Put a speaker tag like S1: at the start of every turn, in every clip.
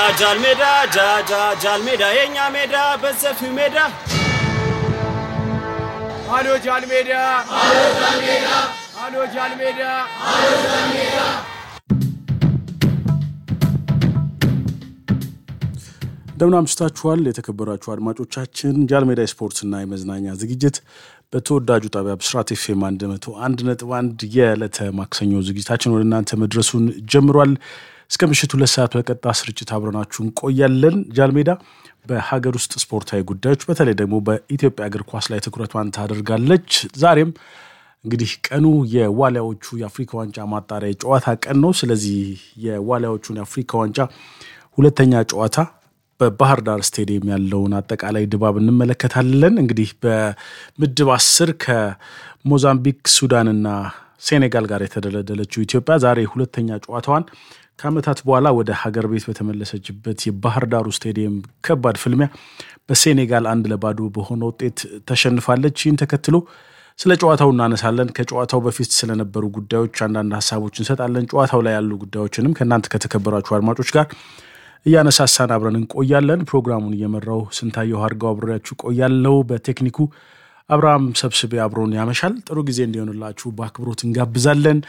S1: ጃል ሜዳ ጃ ጃ ጃል ሜዳ የኛ ሜዳ በሰፊው ሜዳ
S2: አሎ ጃል ሜዳ አሎ ጃል ሜዳ
S3: እንደምን አምሽታችኋል የተከበራችሁ አድማጮቻችን። ጃልሜዳ የስፖርትና የመዝናኛ ዝግጅት በተወዳጁ ጣቢያ ብስራት ኤፍኤም 101 ነጥብ 1 የዕለተ ማክሰኞ ዝግጅታችን ወደ እናንተ መድረሱን ጀምሯል። እስከ ምሽቱ ሁለት ሰዓት በቀጥታ ስርጭት አብረናችሁ እንቆያለን። ጃልሜዳ በሀገር ውስጥ ስፖርታዊ ጉዳዮች በተለይ ደግሞ በኢትዮጵያ እግር ኳስ ላይ ትኩረቷን ታደርጋለች። ዛሬም እንግዲህ ቀኑ የዋሊያዎቹ የአፍሪካ ዋንጫ ማጣሪያ ጨዋታ ቀን ነው። ስለዚህ የዋሊያዎቹን የአፍሪካ ዋንጫ ሁለተኛ ጨዋታ በባህር ዳር ስቴዲየም ያለውን አጠቃላይ ድባብ እንመለከታለን። እንግዲህ በምድብ አስር ከሞዛምቢክ ሱዳንና ሴኔጋል ጋር የተደለደለችው ኢትዮጵያ ዛሬ ሁለተኛ ጨዋታዋን ከዓመታት በኋላ ወደ ሀገር ቤት በተመለሰችበት የባህር ዳሩ ስቴዲየም ከባድ ፍልሚያ በሴኔጋል አንድ ለባዶ በሆነ ውጤት ተሸንፋለች። ይህን ተከትሎ ስለ ጨዋታው እናነሳለን። ከጨዋታው በፊት ስለነበሩ ጉዳዮች አንዳንድ ሀሳቦች እንሰጣለን። ጨዋታው ላይ ያሉ ጉዳዮችንም ከእናንተ ከተከበራችሁ አድማጮች ጋር እያነሳሳን አብረን እንቆያለን። ፕሮግራሙን እየመራው ስንታየው አድርገው አብሬያችሁ ቆያለው። በቴክኒኩ አብርሃም ሰብስቤ አብሮን ያመሻል። ጥሩ ጊዜ እንዲሆንላችሁ በአክብሮት እንጋብዛለን።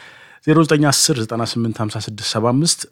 S3: 0910985675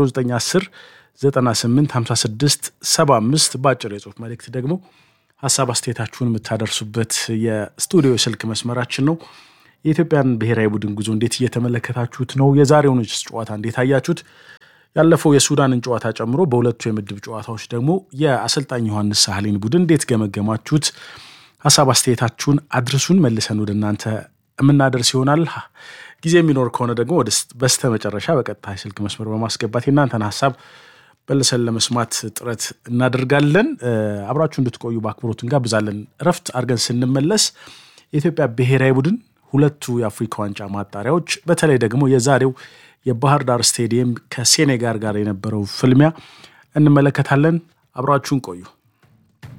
S3: 0910985675 በአጭር የጽሁፍ መልእክት ደግሞ ሀሳብ አስተያየታችሁን የምታደርሱበት የስቱዲዮ ስልክ መስመራችን ነው። የኢትዮጵያን ብሔራዊ ቡድን ጉዞ እንዴት እየተመለከታችሁት ነው? የዛሬውን ጨዋታ እንዴት አያችሁት? ያለፈው የሱዳንን ጨዋታ ጨምሮ በሁለቱ የምድብ ጨዋታዎች ደግሞ የአሰልጣኝ ዮሐንስ ሳህሌን ቡድን እንዴት ገመገማችሁት? ሀሳብ አስተያየታችሁን አድርሱን። መልሰን ወደ እናንተ የምናደርስ ይሆናል። ጊዜ የሚኖር ከሆነ ደግሞ ወደ በስተ መጨረሻ በቀጥታ የስልክ መስመር በማስገባት የእናንተን ሀሳብ መልሰን ለመስማት ጥረት እናደርጋለን። አብራችሁ እንድትቆዩ በአክብሮት እንጋብዛለን። እረፍት አድርገን ስንመለስ የኢትዮጵያ ብሔራዊ ቡድን ሁለቱ የአፍሪካ ዋንጫ ማጣሪያዎች በተለይ ደግሞ የዛሬው የባህር ዳር ስቴዲየም ከሴኔጋል ጋር የነበረው ፍልሚያ እንመለከታለን። አብራችሁን ቆዩ።